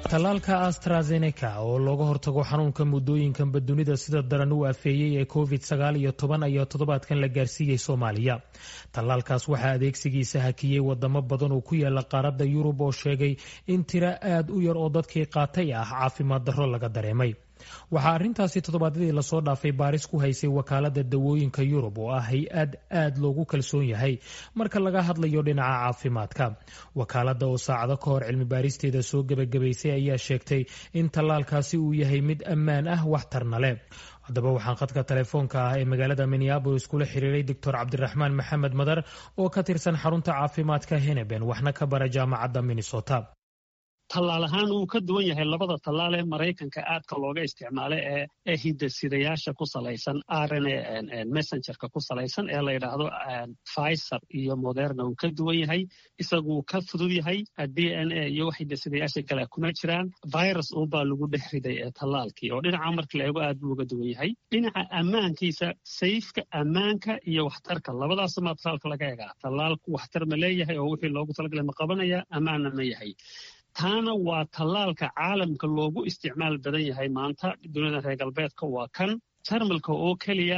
tallaalka astrazeneca oo looga hortago xanuunka muddooyinkanba dunida sida daran u afeeyey ee covid sagaal iyo toban ayaa toddobaadkan la gaarsiiyey soomaaliya tallaalkaas waxaa adeegsigiisa hakiyey wadamo badan oo ku yaala qaaradda yurub oo sheegay in tiro aad u yar oo dadkii qaatay ah caafimaad darro laga dareemay waxaa arrintaasi toddobaadyadii lasoo dhaafay baaris ku haysay wakaalada dawooyinka yurub oo ah hay-ad aad loogu kalsoon yahay marka laga hadlayo dhinaca caafimaadka wakaalada oo saacado ka hor cilmi baaristeeda soo gebagabaysay ayaa sheegtay in tallaalkaasi uu yahay mid ammaan ah waxtarna leh haddaba waxaan khadka telefoonka ah ee magaalada minneabolis kula xiriiray doctor cabdiraxmaan maxamed madar oo ka tirsan xarunta caafimaadka heneben waxna ka bara jaamacadda minnesota tallaal ahaan wuu ka duwan yahay labada tallaal ee maraykanka aadka looga isticmaala ee ee hidasidayaasha ku salaysan rna messengerka ku salaysan ee la yidhaahdo pfizer iyo moderna wuu ka duwan yahay isagu wuu ka fudud yahay d n a iyo wax hidasidayaasha kale kuma jiraan virus unbaa lagu dhex riday ee tallaalkii oo dhinaca marka la eego aad buu uga duwan yahay dhinaca ammaankiisa sayfka ammaanka iyo waxtarka labadaasuma tallaalka laga egaa tallaalku waxtar ma leeyahay oo wixii loogu talagalay ma qabanaya ammaanna ma yahay taana waa tallaalka caalamka loogu isticmaal badan yahay maanta duniyada reer galbeedka waa kan jarmalka oo keliya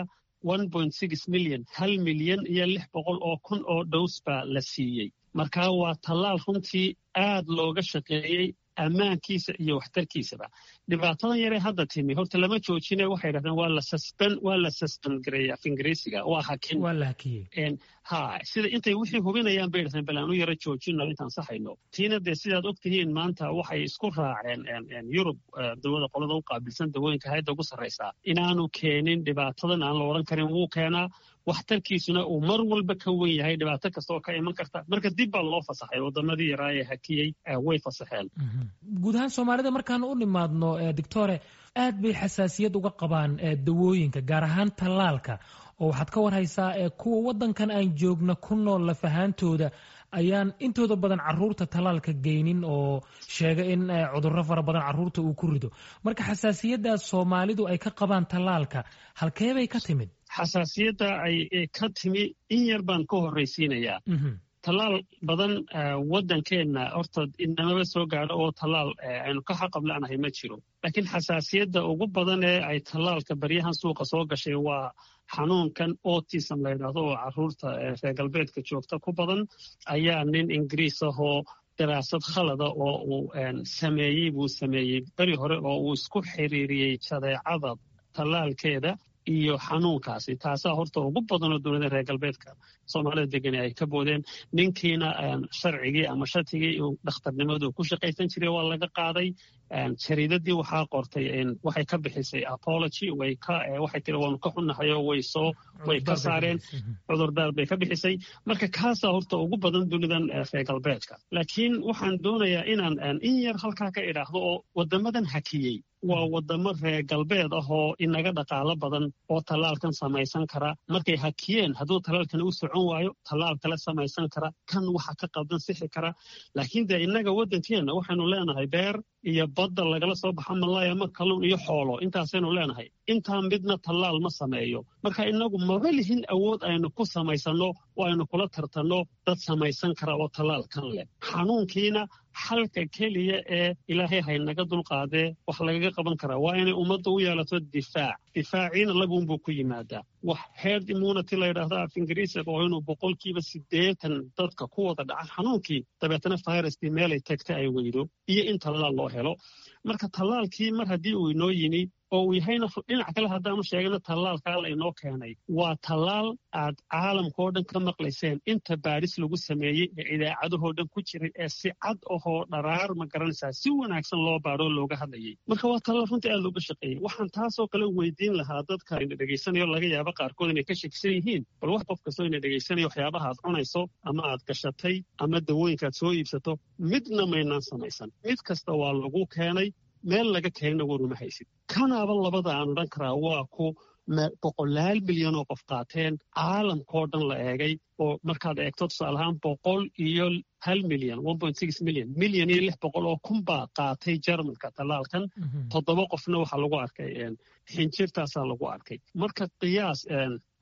milyan hal milyan iyo lix boqol oo kun oo dhows baa la siiyey markaa waa tallaal runtii aad looga shaqeeyey ammaankiisa iyo waxtarkiisaba dhibaatadan yaree hadda timi horta lama joojine waxay yidhahdeen waa la susben waa la susben gareeya af ingiriisiga waa hakin waa la hakiyey ha sida intay wixii hubinayaan bay yidhahdeen bal aan u yaro joojino intaan saxayno tiina dee sidaad og tihiin maanta waxay isku raaceen yurub dawada qolada u qaabilsan dawooyinka hayadda ugu sarraysaa inaanu keenin dhibaatadan aan la odhan karin wuu keenaa waxtarkiisuna uu mar walba ka wen yahay dhibaato kasta oo ka iman karta marka dib baa loo fasaxay wadamadii yaraa ee hakiyey way fasaxeen guud ahaan soomaalida markaan u nimaadno doctore aad bay xasaasiyad uga qabaan dawooyinka gaar ahaan tallaalka oo waxaad ka warhaysaa kuwa waddankan aan joogna ku nool lafahaantooda ayaan intooda badan caruurta tallaalka geynin oo sheega in cudurro fara badan caruurta uu ku rido marka xasaasiyaddaas soomaalidu ay ka qabaan tallaalka halkeebay ka timid xasaasiyadda ay ka timi in yar baan ka horraysiinayaa tallaal badan waddankeenna horta inamaba soo gaadho oo tallaal aynu ka xaqab la'nahay ma jiro laakiin xasaasiyadda ugu badan ee ay tallaalka baryahan suuqa soo gashay waa xanuunkan autism la yidhaahdo oo carruurta reer galbeedka joogta ku badan ayaa nin ingiriis ahoo daraasad khalada oo uu sameeyey buu sameeyey beri hore oo uu isku xiriiriyey jadeecada tallaalkeeda iyo xanuunkaasi taasaa horta ugu badanoo dowladda reer galbeedka soomaalida degani ay ka boodeen ninkiina sharcigii ama shatigii uu dhakhtarnimadu ku shaqaysan jiray waa laga qaaday jariidadii waxaa qortay waxay ka bixisay apology way ka waxay tiri waanu ka xunnahay oo way soo way ka saareen cudurdaar bay ka bixisay marka kaasaa horta ugu badan dunidan reer galbeedka laakiin waxaan doonayaa inaan in yar halkaa ka idhaahdo oo waddamadan hakiyey waa waddamo reer galbeed ah oo inaga dhaqaalo badan oo tallaalkan samaysan kara markay hakiyeen hadduu tallaalkan u socon waayo tallaal kale samaysan kara kan waxa ka qaldan sixi kara laakiin dee innaga waddankeenna waxaynu leenahay beer iyo badda lagala soo baxa malaya ma kalluun iyo xoolo intaasaynu leenahay intaa midna tallaal ma sameeyo marka innagu maba lihin awood aynu ku samaysanno oo aynu kula tartanno dad samaysan kara oo tallaal kan leh xanuunkiina xalka keliya ee ilaahay haynaga dulqaadee wax lagaga qaban karaa waa inay ummadda u yeelato difaac difaaciina labuunbuu ku yimaadaa wax herd immunity la yidhaahdo af ingiriisiga oo inuu boqolkiiba siddeetan dadka ku wada dhaca xanuunkii dabeetana viruskii meelay tagta ay weydo iyo in tallaal loo helo marka tallaalkii mar haddii uu inoo yimi oo uu yahayna dhinac kale haddaanu sheegana tallaalkaa la inoo keenay waa tallaal aad caalamkao dhan ka maqlayseen inta baadhis lagu sameeyey ee idaacadahoo dhan ku jiray ee si cad ahoo dharaar ma garanaysaa si wanaagsan loo baadhoo looga hadlayay marka waa tallaal runtii aad looga shaqeeyey waxaan taasoo kale weydiin lahaa dadka ina dhegaysanayo laga yaabo qaarkood inay ka shakisan yihiin bal wax qof kastoo ina dhegaysanayo waxyaabaha aad cunayso ama aad gashatay ama dawooyinkaad soo iibsato midna maynaan samaysan mid kasta waa lagu keenay meel laga keenna waruma haysid kanaaba labada aan odhan karaa waa ku boqolaal milyan oo qof qaateen caalamkao dhan la eegay oo markaad eegto tusaale ahaan boqol iyo hal milyan milyan milyan iyo lix boqol oo kun baa qaatay jarmalka tallaalkan toddoba qofna waxaa lagu arkay xinjirtaasaa lagu arkay marka qiyaas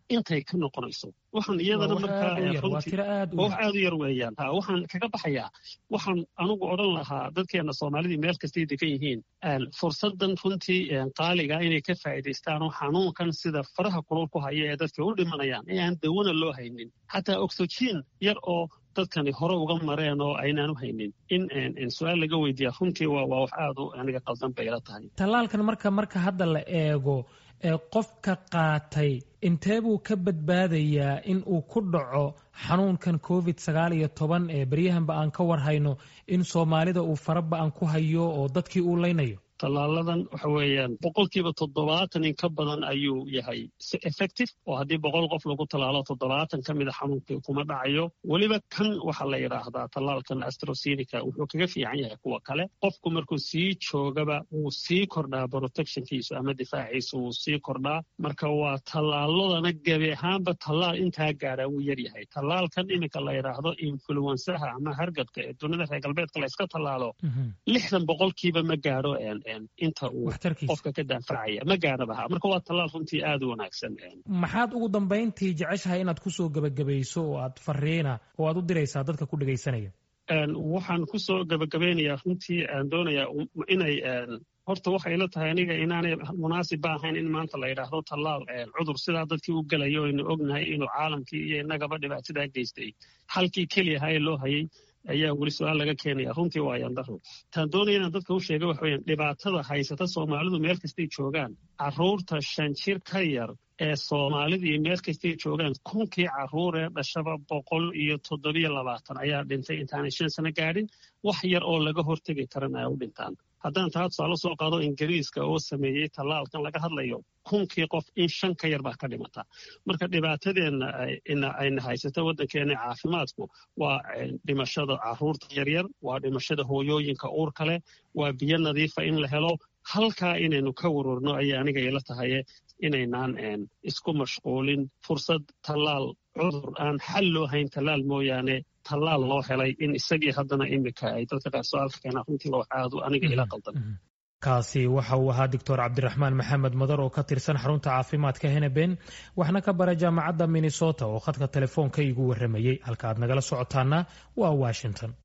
intay ka noqonayso waxaan iyadana markaa wax aad u yar weeyaan ha waxaan kaga baxayaa waxaan anugu odhan lahaa dadkeena soomaalidii meel kastay degan yihiin fursadan runtii qaaliga inay ka faa'iidaystaan oo xanuunkan sida faraha kulul ku haya ee dadka u dhimanayaan ee aan dawana loo haynin xataa oxygen yar oo dadkani hore uga mareen oo aynaan u haynin in su-aal laga weydiiya runtii waa wax aad u aniga qaldan bay ila tahay tallaalkan marka marka hadda la eego qofka qaatay intee buu ka badbaadayaa in uu ku dhaco xanuunkan covid sagaal iyo toban ee beryahanba aan ka war hayno in soomaalida uu faraba aan ku hayo oo dadkii uu leynayo tallaaladan waxa weeyaan boqolkiiba toddobaatan in ka badan ayuu yahay effective oo haddii boqol qof lagu tallaalo toddobaatan ka mida xanuunkii kuma dhacayo weliba kan waxaa la yidhaahdaa tallaalkan astrosenica wuxuu kaga fiican yahay kuwa kale qofku markuu sii joogaba wuu sii kordhaa protectionkiisu ama difaaciisu wuu sii kordhaa marka waa tallaaladana gebi ahaanba tallaal intaa gaadhaa wuu yaryahay tallaalkan iminka la yidhaahdo influensaha ama hargadka ee dunida reer galbeedka la yska tallaalo lixdan boqolkiiba ma gaadho inta uu qofka ka daafacaya ma gaanabaha marka waa tallaal runtii aad u wanaagsan maxaad ugu dambayntii jeceshahay inaad kusoo gebagabayso oo aad fariina oo aad u diraysaa dadka ku dhegaysanaya waxaan kusoo gebagabaynayaa runtii aan doonayaa inay horta waxay la tahay aniga inaanay munaasib ba ahayn in maanta la yidhaahdo tallaal cudur sidaa dadkii u gelayo aynu ognahay inuu caalamkii iyo innagaba dhibaatadaa geystay halkii keliyaha ee loo hayay ayaa weli su-aal laga keenaya runtii waa yandaro taan doonaya inaan dadka u sheega waxa weyaan dhibaatada haysata soomaalidu meel kastay joogaan carruurta shan jir ka yar ee soomaalidii meel kastay joogaan kunkii carruur ee dhashaba boqol iyo toddobiyo labaatan ayaa dhintay intaanay shan sano gaadhin wax yar oo laga hortegi karan ay u dhintaan haddaan taa tusaale soo qaado ingiriiska oo sameeyey tallaalkan laga hadlayo kunkii qof in shan ka yar baa ka dhimata marka dhibaatadeenna ayna haysato waddankeena caafimaadku waa dhimashada carruurta yaryar waa dhimashada hooyooyinka uurka leh waa biyo nadiifa in la helo halkaa inaynu ka warwarno ayay aniga ila tahaye inaynaan isku mashquulin fursad tallaal cudur aan xal loo hayn tallaal mooyaane tallaal loo helay in isagii haddana imika ay dadka qaar su-aalka keenaan runtii waa aadu aniga ila qaldan kaasi waxa uu ahaa doctor cabdiraxmaan maxamed madar oo ka tirsan xarunta caafimaadka heneben waxna ka bara jaamacadda minnesota oo khadka telefoonka igu warramayey halka aad nagala socotaana waa washington